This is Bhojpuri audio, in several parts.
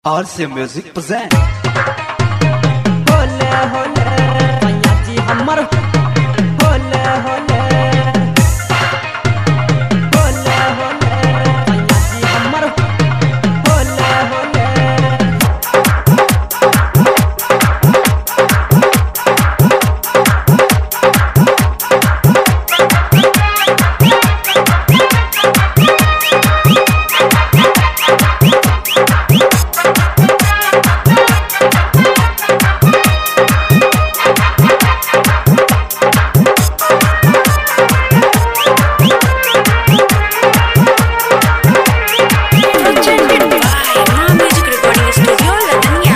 RC Music present. होले होले मैया जी हमर होले होले होले होले मैया जी हमर होले होले presented by Ma Music Recording Studio, Latanya.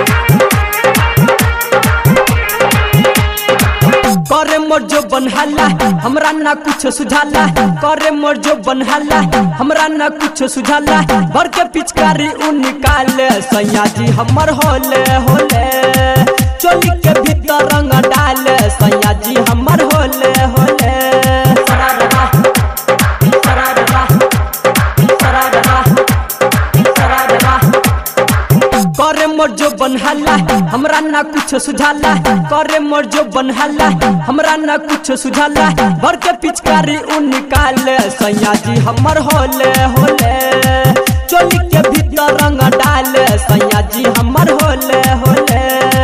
करे मोर जो बनहाला हमरा ना कुछ सुझाला करे मोर जो बनहाला हमरा ना कुछ सुझाला भर के पिचकारी उ निकाले सैया जी हमर होले होले चोली के भीतर रंग डाले सैया जी हमर होले होले सरारा सरारा सरारा सरारा करे मोर जो बनहाला हमरा ना कुछ सुझाला करे मोर जो बनहाला हमरा ना कुछ सुझाला भर के पिचकारी उ निकाले सैया जी हमर होले होले चोली के भीतर रंग डाले सैया जी हमर होले होले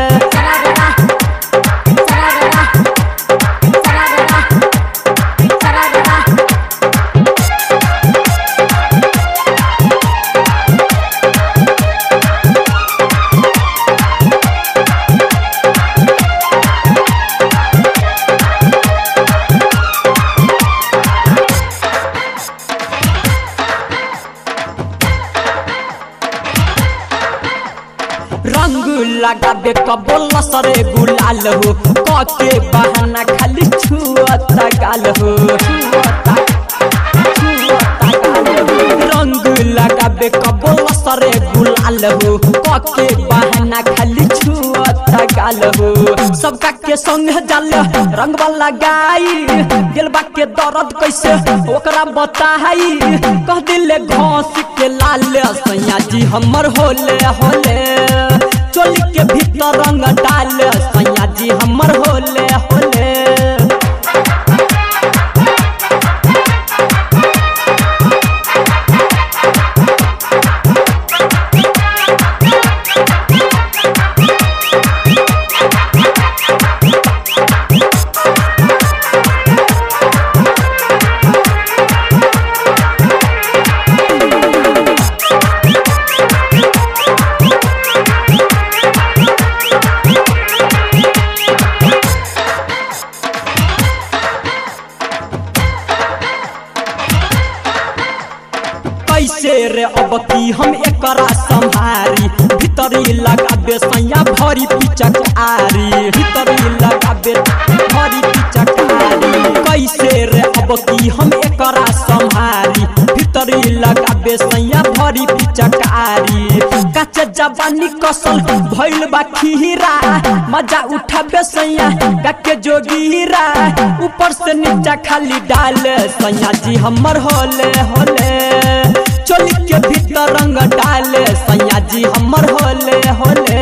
रंग लगाबे कबोल सरे गुलाल हो कके बहाना खाली छुअता गाल हो छुअता छुअता गाल हो रंग लगाबे कबोल सरे गुलाल हो कके बहाना खाली छुअता गाल हो सबका के संग जाल रंग वाला गाई दिलबा के दर्द कैसे ओकरा बताई कह दिले घास के लाल सैया जी हमर होले होले चोली के भीतर रंग डाल सैया जी हमर होले होले कैसे रे अब की हम एकरा संभारी भीतरी लगाबे सैया भरी पिचक आरी भीतरी लगाबे भरी पिचक आरी कैसे रे अब की हम एकरा संभारी भीतरी लगाबे सैया भरी पिचक आरी कच्च जवानी कसल भइल बा खीरा मजा उठाबे सैया गके जोगीरा ऊपर से नीचा खाली डाल सैया जी हमर होले होले चोली के भीतर रंग डाले सैया जी हमर होले होले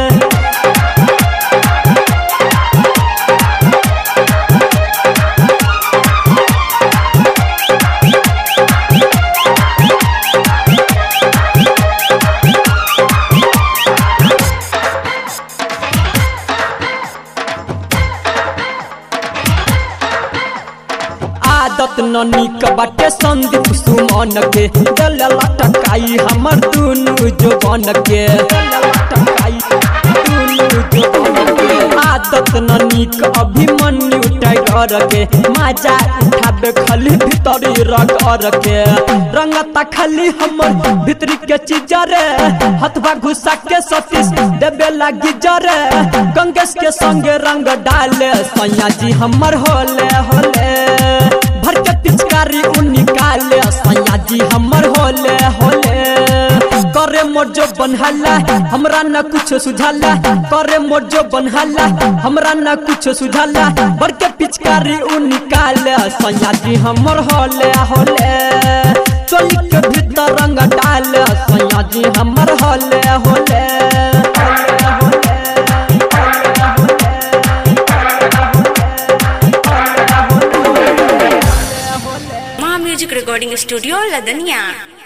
आदत न निक बाटे संदीप सुमन के दल लटकाई हमर दुनु जवान के दल लटकाई दुनु जवान के आदत न निक अभिमन्यु टाइगर के माजा उठाबे खाली भीतरी रगर के रंगता खाली हमर भीतरी के चीज रे हथवा घुसा के सतीश देबे लागी जरे गंगेश के संगे रंग डाले सैया जी हमर होले होले भर के पिचकारी उ निकाले सैया जी हमर होले होले करे मोर जो बनहाला हमरा न कुछ सुझाला करे मोर जो बनहाला हमरा न कुछ सुझाला भर के पिचकारी उ निकाले सैया जी हमर होले होले चोली के भीतर रंग डाल सैया जी हमर होले होले माँ म्यूजिक रिकॉर्डिंग स्टूडियो लदनिया